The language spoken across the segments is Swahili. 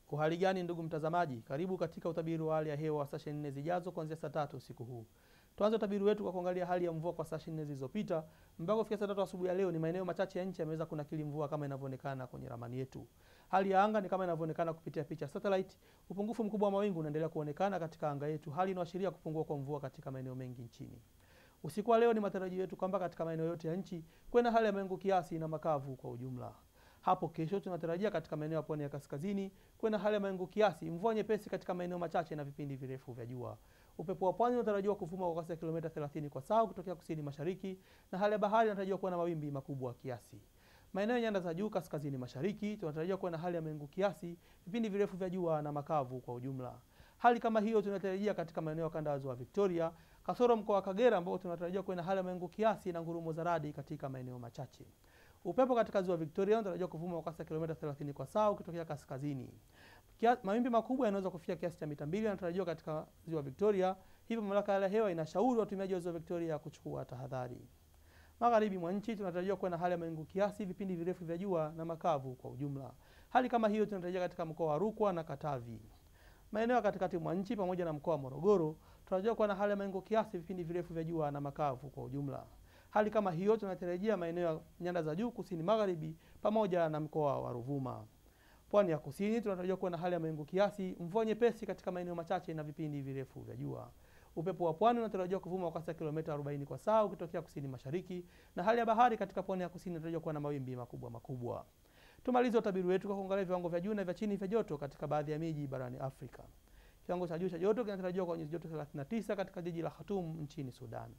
Uhali gani ndugu mtazamaji, karibu katika utabiri wa hali ya hewa wa saa 24 zijazo kuanzia saa tatu usiku huu. Tuanze utabiri wetu kwa kuangalia hali ya mvua kwa saa 24 zilizopita mpaka kufikia saa tatu asubuhi ya leo. Ni maeneo machache ya nchi yameweza kunakili mvua kama inavyoonekana kwenye ramani yetu. Hali ya anga ni kama inavyoonekana kupitia picha satellite. Upungufu mkubwa wa mawingu unaendelea kuonekana katika anga yetu, hali inayoashiria kupungua kwa mvua katika maeneo mengi nchini. Usiku wa leo ni matarajio yetu kwamba katika maeneo yote ya nchi kuwe na hali ya mawingu kiasi na makavu kwa ujumla. Hapo kesho tunatarajia katika maeneo ya pwani ya kaskazini kuwe na hali ya mawingu kiasi, mvua nyepesi katika maeneo machache na vipindi virefu vya jua. Upepo wa pwani unatarajiwa kuvuma kwa kasi ya kilomita 30 kwa saa kutokea kusini mashariki, na hali ya bahari inatarajiwa kuwa na mawimbi makubwa kiasi. Maeneo ya nyanda za juu kaskazini mashariki tunatarajia kuwa na hali ya mawingu kiasi, vipindi virefu vya jua na makavu kwa ujumla. Hali kama hiyo tunatarajia katika maeneo ya kanda ya ziwa Victoria, kasoro mkoa wa Kagera ambao tunatarajia kuwa na hali ya mawingu kiasi na ngurumo za radi katika maeneo machache. Upepo katika ziwa Victoria unatarajiwa kuvuma kwa kasi ya kilomita 30 kwa saa ukitokea kaskazini. Kia, mawimbi makubwa yanaweza kufikia kiasi cha mita mbili yanatarajiwa katika ziwa Victoria, hivyo mamlaka ya hewa inashauri watumiaji wa ziwa Victoria kuchukua tahadhari. Magharibi mwa nchi tunatarajiwa kuwa na hali ya mawingu kiasi, vipindi virefu vya jua na makavu kwa ujumla. Hali kama hiyo tunatarajia katika mkoa wa Rukwa na Katavi. Maeneo ya katikati mwa nchi pamoja na mkoa wa Morogoro tunatarajiwa kuwa na hali ya mawingu kiasi, vipindi virefu vya jua na makavu kwa ujumla. Hali kama hiyo tunatarajia maeneo ya nyanda za juu kusini magharibi pamoja na mkoa wa Ruvuma. Pwani ya kusini tunatarajia kuwa na hali ya mawingu kiasi, mvua nyepesi katika maeneo machache na vipindi virefu vya jua. Upepo wa pwani unatarajiwa kuvuma kwa kasi ya kilomita 40 kwa saa ukitokea kusini mashariki, na hali ya bahari katika pwani ya kusini inatarajiwa kuwa na mawimbi makubwa makubwa. Tumalize utabiri wetu kwa kuangalia viwango vya juu na vya chini vya joto katika baadhi ya miji barani Afrika. Kiwango cha juu cha joto kinatarajiwa kwa nyuzi joto 39 katika jiji la Khartoum nchini Sudan.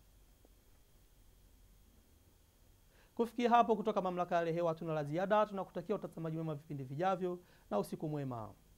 Kufikia hapo, kutoka mamlaka ya hali ya hewa hatuna la ziada. Tunakutakia utazamaji mwema vipindi vijavyo na usiku mwema.